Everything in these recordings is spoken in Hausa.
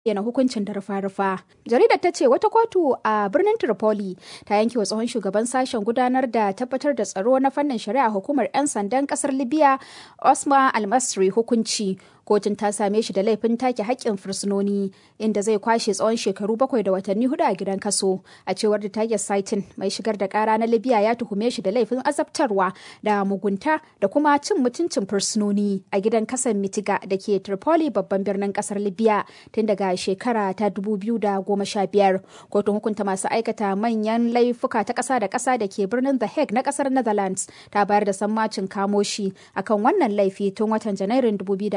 yana hukuncin da rufa-rufa. Jaridar ta ce wata kotu a birnin Tripoli ta yanke wa tsohon shugaban sashen gudanar da tabbatar da tsaro na fannin shari'a hukumar 'yan sandan kasar Libya Osman Almasri hukunci. Kotun ta same shi da laifin take haƙƙin fursunoni inda zai kwashe tsawon shekaru bakwai da watanni hudu a gidan kaso. A cewar da Tiger Saitin mai shigar da ƙara na Libya ya tuhume shi da laifin azabtarwa da mugunta da kuma cin mutuncin fursunoni a gidan kasan Mitiga da ke Tripoli babban birnin kasar Libya tun daga shekara ta 2015 kotun hukunta masu aikata manyan laifuka ta ƙasa da ƙasa da ke birnin the hague na ƙasar netherlands ta bayar da sammacin kamoshi akan wannan laifi tun watan janairun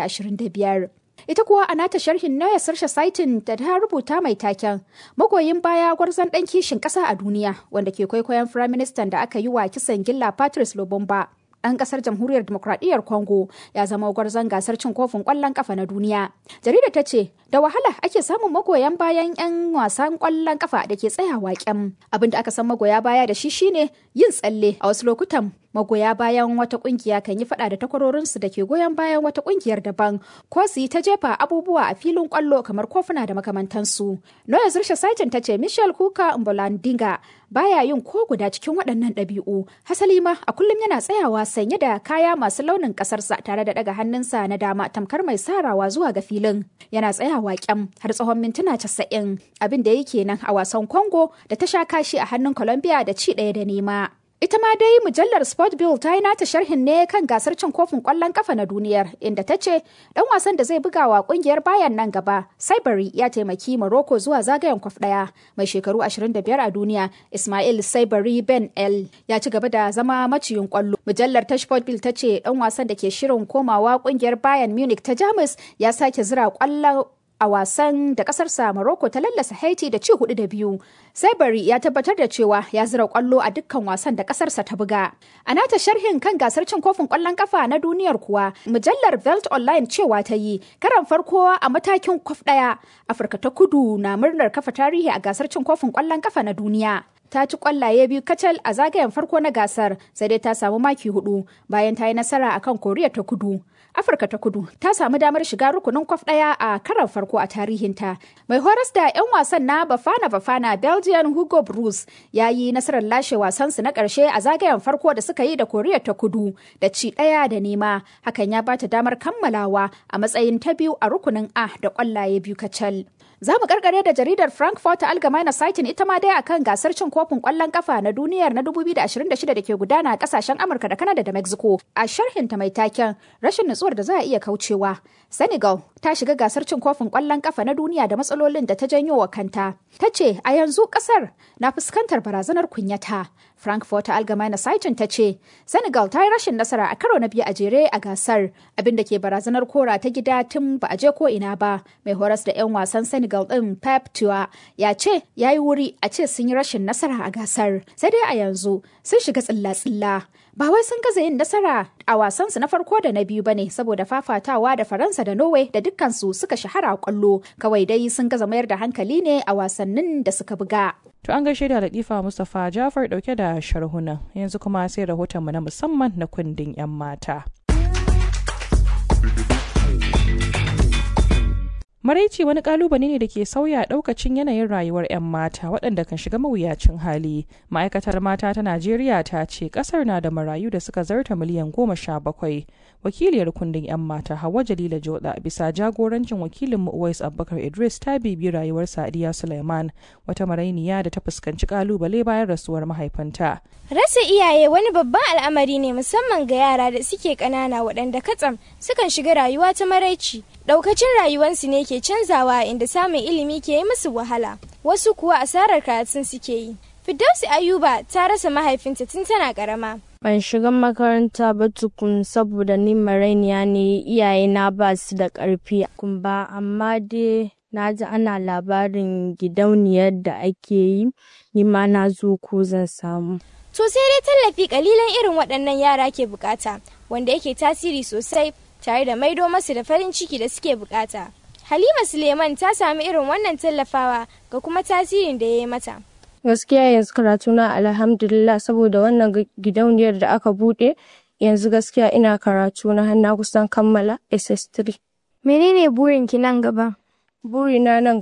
2025 Ita kuwa a nata sharhin Noya Sarsha Saitin da ta rubuta mai taken magoyin baya gwarzon ɗan kishin ƙasa a duniya wanda ke kwaikwayon firaministan da aka yi wa kisan gilla Patrice Lobomba. ɗan ƙasar jamhuriyar demokradiyyar Congo ya zama gwarzon gasar cin kofin ƙwallon ƙafa na duniya. Jarida ta ce, da wahala ake samun magoyan bayan 'yan wasan ƙwallon ƙafa da ke tsayawa kyam. Abin da aka san magoya baya da shi shine yin tsalle a wasu lokutan magoya bayan wata kungiya kan yi fada da takwarorinsu da ke goyon bayan wata kungiyar daban ko su yi ta jefa abubuwa a filin kwallo kamar kofuna da makamantansu. Noya Zursha Saitin ta ce Michel Kuka Mbolandinga baya yin ko guda cikin waɗannan ɗabi'u. Hasali ma a kullum yana tsayawa sanye da kaya masu launin ƙasarsa tare da ɗaga hannunsa na dama tamkar mai sarawa zuwa ga filin. Yana tsayawa kyam har tsawon mintuna casa'in abin da yake nan a wasan Congo da ta sha kashi a hannun Colombia da ci ɗaya da nema. Ita ma dai mujallar Sport Bill ta yi nata sharhin ne kan gasar cin kofin kwallon kafa na duniyar inda ta ce dan wasan da zai buga wa kungiyar bayan nan gaba Saibari ya taimaki Morocco zuwa zagayen kwaf daya mai shekaru 25 a duniya Ismail Saibari Ben El ya ci gaba da zama maciyin kwallo. Mujallar ta Sport Bill ta ce dan wasan da ke shirin komawa kungiyar Bayern Munich ta Jamus ya sake zira kwallon a wasan da kasarsa Morocco ta lallasa Haiti da ci hudu da biyu. Saibari ya tabbatar da cewa ya zira kwallo a dukkan wasan da kasarsa ta buga. A nata sharhin kan gasar cin kofin kwallon kafa na duniyar kuwa, mujallar Velt Online cewa ta yi karan farko a matakin kwaf daya. Afirka ta kudu na murnar kafa tarihi a gasar cin kofin kwallon kafa na duniya. ta ci kwallaye biyu kacal a zagayen farko na gasar sai dai ta samu maki hudu bayan ta yi nasara akan koriya ta kudu afirka ta kudu ta samu damar shiga rukunin kwaf daya a karan farko a tarihinta mai horas da 'yan wasan na bafana bafana belgian hugo bruce ya yi nasarar lashe wasansu na karshe a zagayen farko da suka yi da koriya ta kudu da ci daya da nema hakan ya bata damar kammalawa a matsayin ta biyu a rukunin a da kwallaye biyu kacal Za mu karkare da jaridar Frankfurt Allgemeine Zeitung ita ma dai akan gasar cin kofin kwallon kafa na duniyar na 2026 da ke gudana a kasashen Amurka da Canada da Mexico. A sharhinta mai taken rashin nutsuwar da za a iya kaucewa. Senegal ta shiga gasar cin kofin kwallon kafa na duniya da matsalolin da ta janyo wa kanta. Ta ce a yanzu kasar na fuskantar barazanar kunyata. Frankfurt Allgemeine Zeitung ta ce Senegal ta yi rashin nasara a karo na biyu a jere a gasar abin da ke barazanar kora ta gida tun ba a je ko ina ba. Mai horas da 'yan wasan Senegal Senegal ɗin Pep Tua ya ce ya yi wuri a ce sun yi rashin nasara a gasar. Sai dai a yanzu sun shiga tsilla-tsilla. Ba wai sun gaza yin nasara a wasansu na farko da na biyu ba ne saboda fafatawa da Faransa da Norway da dukkansu suka shahara a kwallo. Kawai dai sun gaza mayar da hankali ne a wasannin da suka buga. To an gaishe da Latifa Mustapha Jafar dauke da sharhunan yanzu kuma sai rahotonmu na musamman na kundin 'yan mata. Maraici wani kalubale ne da ke sauya daukacin yanayin rayuwar 'yan mata waɗanda kan shiga mawuyacin hali. Ma'aikatar mata ta Najeriya ta ce ƙasar na da marayu da suka zarta miliyan goma sha bakwai. Wakiliyar kundin 'yan mata Hauwa Jalila Joda bisa jagorancin wakilin mu Uwais Abubakar Idris ta bibi rayuwar Sadiya Suleiman wata marainiya da ta fuskanci kalubale bayan rasuwar mahaifinta. Rasa iyaye wani babban al'amari ne musamman ga yara da suke ƙanana waɗanda katsam sukan shiga rayuwa ta maraici. Daukacin rayuwarsu ne ke canzawa inda samun ilimi ke yi musu wahala, wasu kuwa asarar karatun suke yi. Firdausi Ayuba ta rasa mahaifinta tun tana karama. Ban shiga makaranta ba tukun saboda ni marainiya ne iyayena ba su da ƙarfi kun ba amma dai na ji ana labarin gidauniyar da ake yi ni ma na zo ko zan samu. To sai dai tallafi kalilan irin waɗannan yara ke bukata wanda yake tasiri sosai tare da maido masu da farin ciki da suke bukata. Halima Suleiman ta sami irin wannan tallafawa ga kuma tasirin da ya yi mata. Gaskiya yanzu karatuna alhamdulillah saboda wannan gidauniyar da aka buɗe yanzu gaskiya ina karatu na har na kusan kammala SS3. Menene burinki nan gaba? burina nan